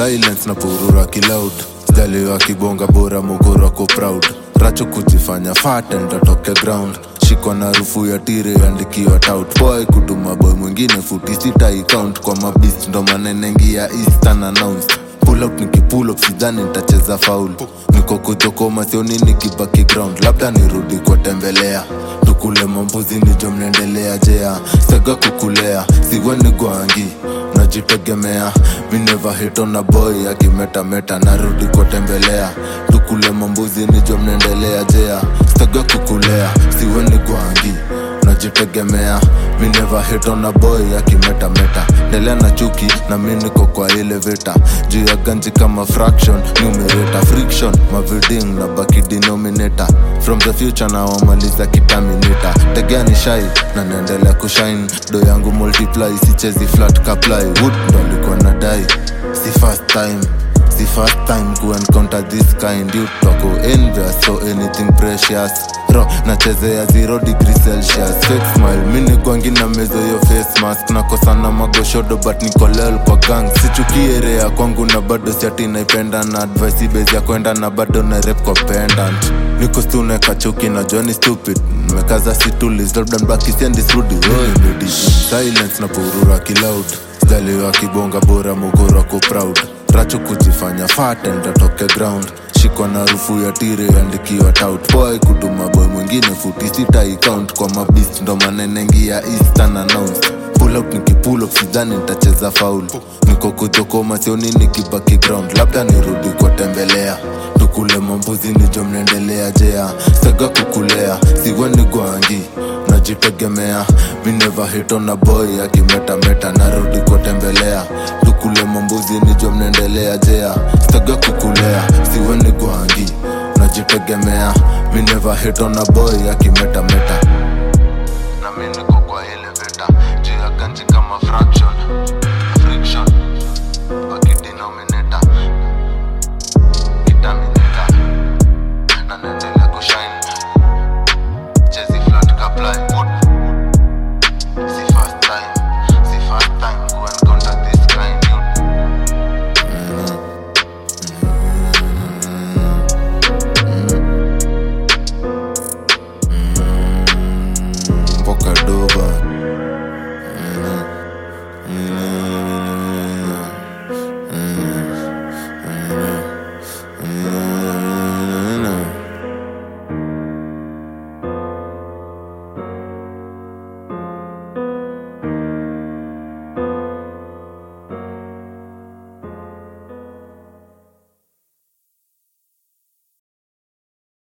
silence na purura kiloud sijaliwa kibonga bora mugoro ako proud racho kujifanya fat and atoke ground shikwa na rufu ya tire andikiwa tout boy kutuma boy mwingine futi sita account kwa mabist ndo manenengia eastern announced pull up nikipull up sidhani nitacheza faul niko kujokoma sioni nikibaki ground labda nirudi kuwatembelea tukule mambuzi nijo mnaendelea jea sega kukulea siweni gwangi najitegemea mi never hit on a boy akimetameta narudi kuwatembelea tukule mambuzi nijo mnaendelea jea sega kukulea siweni gwangi najitegemea mi never hit on a boy akimetameta ndelea na chuki na mi niko kwa ile vita juu ya ganji kama fraction numerator friction maviding na baki denominator from the future na wamaliza kitaminita tegea ni shai na naendelea kushine do yangu multiply sichezi flat kaply wood ndo alikuwa nadai si first time si first time ku encounter this kind you toko envious so anything precious ro nachezea 0 degree celsius fake smile mini gwangi na mezo yo face mask nakosana magoshodo but nikolel kwa gang sichukie rea kwangu na bado siati naipenda na advice base ya kwenda na bado na rep kwa pendant niko stune kachuki na joni stupid mekaza situlis labda mbaki siendi srudi wewe silence na purura kiloud sijaliwa kibonga bora mugoro ako proud racho kujifanya fat and atoke ground shikwa na rufu ya tire andikiwa tout boy kutuma boy mwingine futi sita account kwa mabist ndo manenengia eastern announced pull up nikipull up sidhani nitacheza faul niko kujokoma sioni nikibaki ground labda nirudi kuwatembelea tukule mambuzi nijo mnaendelea jea sega kukulea siweni gwangi najitegemea mi never hit on a boy akimetameta narudi kuwatembelea tukule mambuzi nijo mnaendelea jea sega kukulea siweni gwangi najitegemea mi never hit on a boy akimetameta